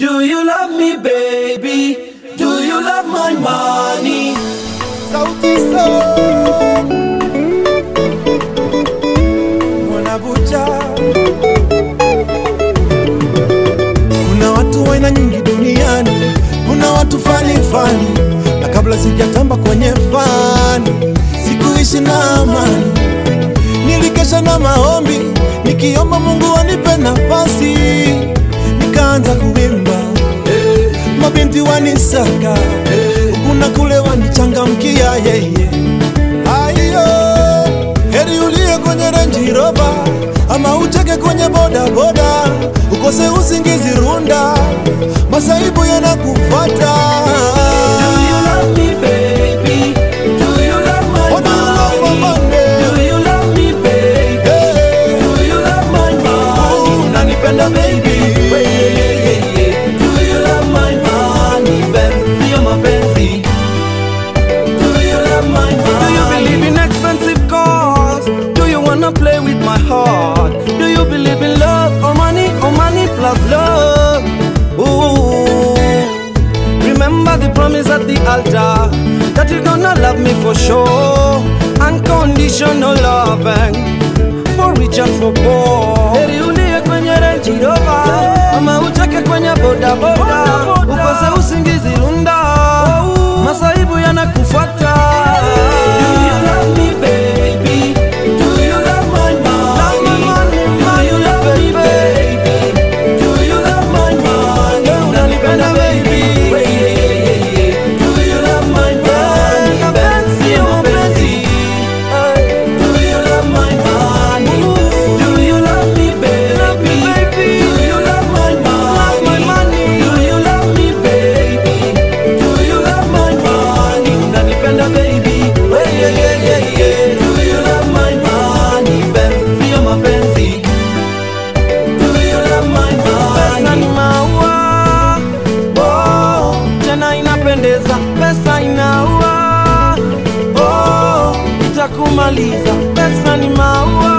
Do you love me baby? Do you love my money? Sauti Sol Mwanabucha. Kuna watu wa aina nyingi duniani, kuna watu fani fani, na kabla sijatamba kwenye fani, sikuishi na amani. Nilikesha na maombi, nikiomba Mungu anipe nafasi, nikaanza kuimba mabinti wanisaka kuna kule wanichangamkia yeye aiyo heri ulie kwenye renji roba ama ucheke kwenye bodaboda ukose usingizi runda masaibu yanakufata Do you love me baby? Do you love my Oh, do you love my money? money? Do you love me baby? Hey. Do you love my money? Unanipenda baby? Hey, hey, hey, hey. Do you love my money? Benzi ya mapenzi. Do you love my money? Do you believe in expensive cars? Do you wanna play with my heart? Do you believe in love or money or money plus love? Ooh. Remember the promise at the altar that you're gonna love me for sure. Unconditional loving for rich and for poor. Heri ulie kwenye Range Rover ama ucheke kwenye boda boda, ukose usingizi runda, masaibu yanakufuata. Do you love me baby? Do you love my money? Do you love me baby? Do you love my money? Unanipenda baby? Hey, hey, hey, hey. Do you love my money? Benzi ya mapenzi. Do you love my money? Do you love me baby? Do you love my money? Do you love me baby? Do you love my money? Unanipenda baby? Hey, yeah, yeah, yeah, yeah. Do you love my money? Benzi ya mapenzi. Do you love my Pesa ni money? maua oh, tena inapendeza. Pesa inaua oh, itakumaliza. Pesa ni maua